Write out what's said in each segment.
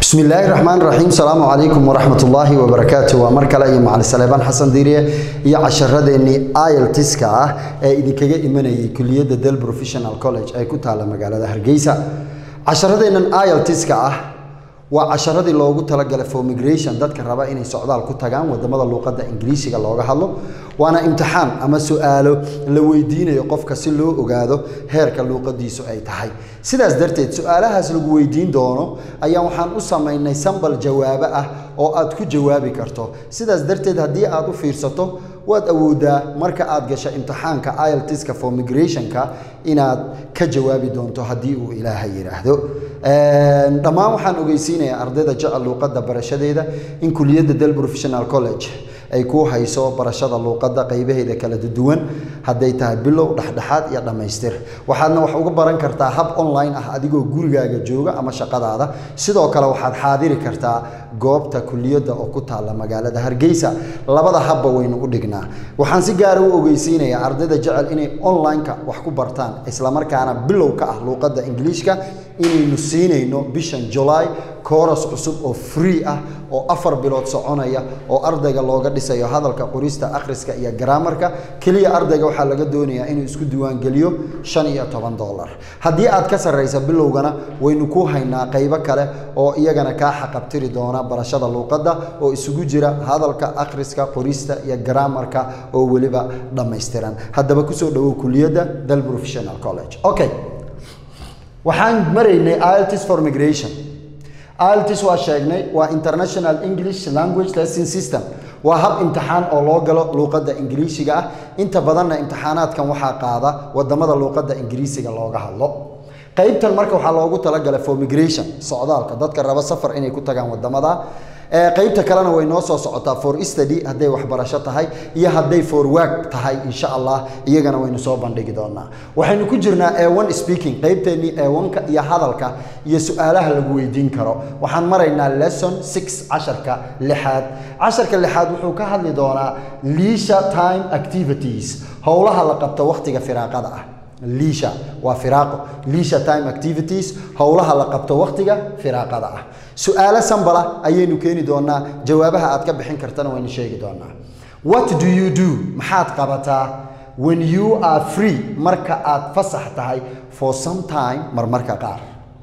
bismi illaahi raxmaan raxiim salaamu calaykum waraxmat ullaahi wabarakaatu waa mar kale iyo macali saleebaan xasan diiriye iyo casharadeenii iltiska ah ee idinkaga imanayay kuliyadda del professional college ee ku taalla magaalada hargeysa casharadeennan iltiska ah waa casharadii loogu talagalay for migration dadka raba inay socdaal ku tagaan wadamada luuqadda ingiriisiga looga hadlo waana imtixaan ama su-aalo la weydiinayo qofka si loo ogaado heerka luuqadiisu ay tahay sidaas darteed su-aalahaas lagu weydiin doono ayaa waxaan u samaynay sambal jawaabo ah oo aad ku jawaabi karto sidaas darteed haddii aad u fiirsato waad awoodaa marka aad gasho imtixaanka iltiska for migrationka inaad ka jawaabi doonto haddii uu ilaaha yidhaahdo dhammaan waxaan ogeysiinayaa ardayda jecel luuqadda barashadeeda in kuliyadda del professional college ay ku hayso barashada luuqadda qaybaheeda kala duwan hadday tahay bilow dhexdhexaad iyo dhammaystir waxaadna wax uga baran kartaa hab online ah adigoo gurigaaga jooga ama shaqadaada sidoo kale waxaad xaadiri kartaa goobta kuliyadda oo ku taalla magaalada hargeysa labada habba waynu u dhignaa waxaan si gaara u ogeysiinayaa ardayda jecel inay online-ka wax ku bartaan islamarkaana bilow ka ah luuqadda ingiliishka inaynu siinayno bishan julaay kooras cusub oo free ah oo afar bilood soconaya oo ardayga looga dhisayo hadalka qorista akhriska iyo garaamarka keliya ardayga waxaa laga doonayaa inuu isku diiwaangeliyo shan iyo toban dollar haddii aad ka sarraysa bilowgana waynu ku haynaa qaybo kale oo iyagana kaa xaqabtiri doona barashada luuqadda oo isugu jira hadalka akhriska qorista iyo garaamarka oo weliba dhammaystiran haddaba kusoo dhowow kuliyadda del professional college okay waxaan maraynay ilts for migration ilts waa sheegnay waa international english language lesson system waa hab imtixaan oo loo galo luuqadda ingiriisiga ah inta badanna imtixaanaadkan waxaa qaada wadamada luuqadda ingiriisiga looga hadlo qaybtan marka waxaa loogu talagalay for migration socdaalka dadka raba safar inay ku tagaan wadamada qaybta kalena way noo soo socotaa for study hadday waxbarasho tahay iyo hadday for work tahay insha allah iyagana waynu soo bandhigi doonaa waxaynu ku jirnaa a1 speaking qaybteennii a1ka iyo hadalka iyo su-aalaha lagu weydiin karo waxaan maraynaa lesson six casharka lixaad casharka lixaad wuxuu ka hadli doonaa leisure time activities howlaha la qabto waqtiga firaaqada ah liisha waa firaaqo liisha time activities howlaha la qabto waqtiga firaaqada ah su-aalo sambala ayaynu keeni doonaa jawaabaha aad ka bixin kartana waynu sheegi doonaa what do you do maxaad qabataa when you are free marka aad fasax tahay for some time marmarka qaar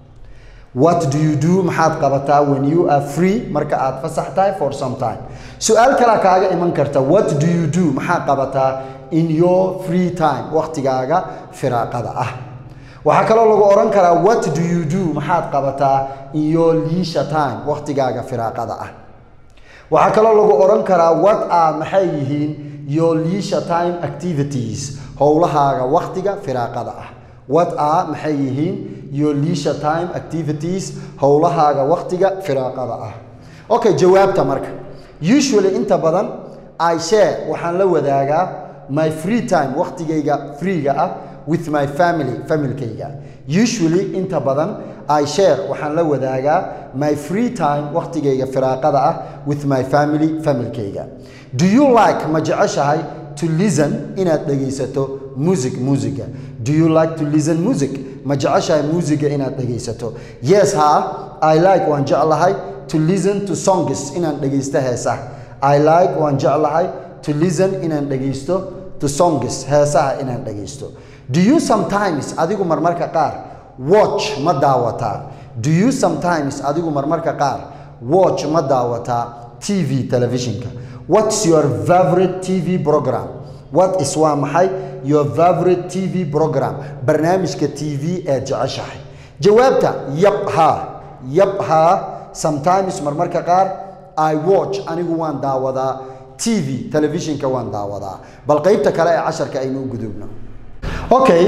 what do you do maxaad qabataa when you are free marka aad fasax tahay for some time su-aal kalaa kaaga iman karta what do you do maxaad qabataa in your free time waqtigaaga firaaqada ah waxaa kaloo lagu odhan karaa what do you do maxaad qabataa in your leisure time waqtigaaga firaaqada ah waxaa kaloo lagu odhan karaa what are maxay yihiin your leisure time activities howlahaaga waqtiga firaaqada ah what are maxay yihiin your leisure time activities howlahaaga waqtiga firaaqada ah okay jawaabta marka usually inta badan i share waxaan la wadaagaa my free time waqtigayga freega ah with my family familkayga usually inta badan i share waxaan la wadaagaa my free time waqtigayga firaaqada ah with my family familkayga do you like ma jeceshahay to listen inaad dhegaysato music musiga do you like to listen music ma jeceshahay musiga inaad dhegaysato yes ha i like waan jeclahay to listen to songs inaan dhegaysto heesaha i like waan jeclahay to listen inaan dhegaysto to songs heesaha inaan dhegaysto do you sometimes adigu marmarka qaar watch ma daawataa do you sometimes adigu marmarka qaar watch ma daawataa tv televisionka what's your favorite tv program what is waa maxay your favorite tv program barnaamijka tv ee jeceshahay jawaabta yab ha yab ha sometimes marmarka qaar i watch anigu waan daawadaa tv telefishinka waan daawadaa bal qaybta kale ee casharka aynu u gudubno okay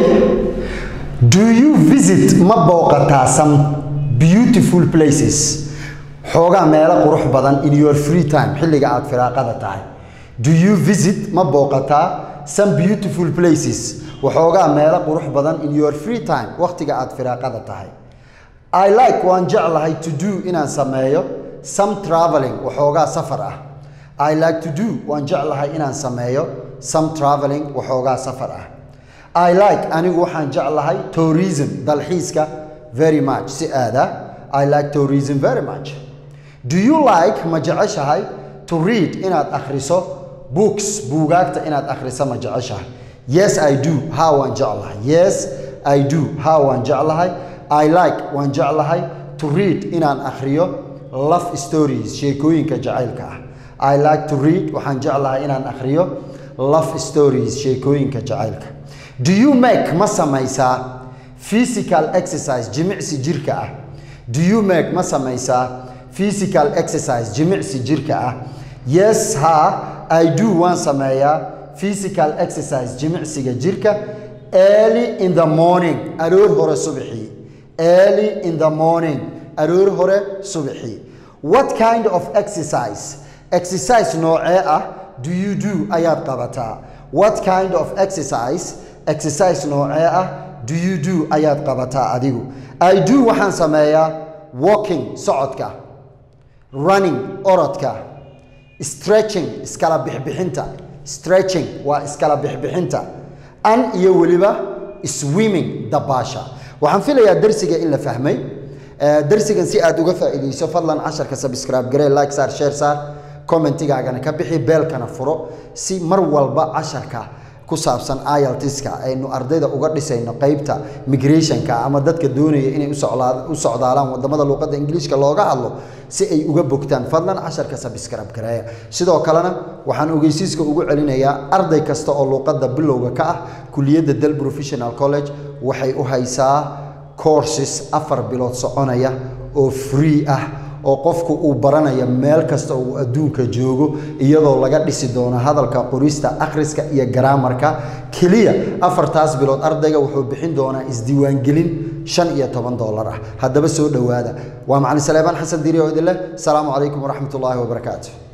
do you visit ma booqataa some beautiful places xoogaa meelo qurux badan in your free time xilliga aad firaaqada tahay do you visit ma booqataa some beautiful places waxoogaa meelo qurux badan in your free time waqtiga aad firaaqada tahay i like waan jeclahay to do inaan sameeyo some traveling waxoogaa safar ah i like to do waan jeclahay inaan sameeyo some traveling waxoogaa safar ah i like anigu waxaan jeclahay tourism dalxiiska very much si aada i like tourism very much do you like ma jeceshahay to read inaad akhriso books buugaagta inaad akhriso ma jeceshahay yes i do ha waan jeclahay yes i do ha waan jeclahay i like waan jeclahay to read inaan akhriyo love stories sheekooyinka jacaylka ah i like to read waxaan jeclahay inaan akhriyo love stories sheekooyinka jacaylka do you make ma samaysaa physical exercise jimicsi jirka ah do you make ma samaysaa physical exercise jimicsi jirka ah yes ha i do waan sameeyaa physical exercise jimicsiga jirka early in the morning aroor hore subaxii early in the morning aroor hore subaxii what kind of exercise exercise noocee ah do you do ayaad qabataa what kind of exercise exercise noocee ah do you do ayaad qabataa adigu i do waxaan sameeyaa walking socodka running orodka stretching iskala bixbixinta stretching waa iskala bixbixinta an iyo weliba swimming dabaasha waxaan filayaa darsiga in la fahmay darsigan si aad uga faa'iidayso fadlan casharka subscribe garee like saar share saar commentigaagana ka bixi beelkana furo si mar walba casharka ku saabsan iltiska aynu ardayda uga dhisayno qeybta migrationka ama dadka doonaya inay u socdaalaan wadamada luuqadda ingiliishka looga hadlo si ay uga bogtaan fadlan casharka subscribe gareeya sidoo kalena waxaan ogeysiiska ugu celinayaa arday kasta oo luuqadda bilowga ka ah kuliyadda del professional college waxay u haysaa courses afar bilood soconaya oo free ah oo qofku uu baranaya meel kasta uu adduunka joogo iyadoo laga dhisi doono hadalka qorista akhriska iyo garaamarka keliya afartaas bilood ardayga wuxuu bixin doonaa isdiiwaangelin shan iyo toban doolar ah haddaba soo dhowaada waa macalin saleebaan xasan diiri oo idin leh asalaamu calaykum waraxmat ullaahi wabarakaatu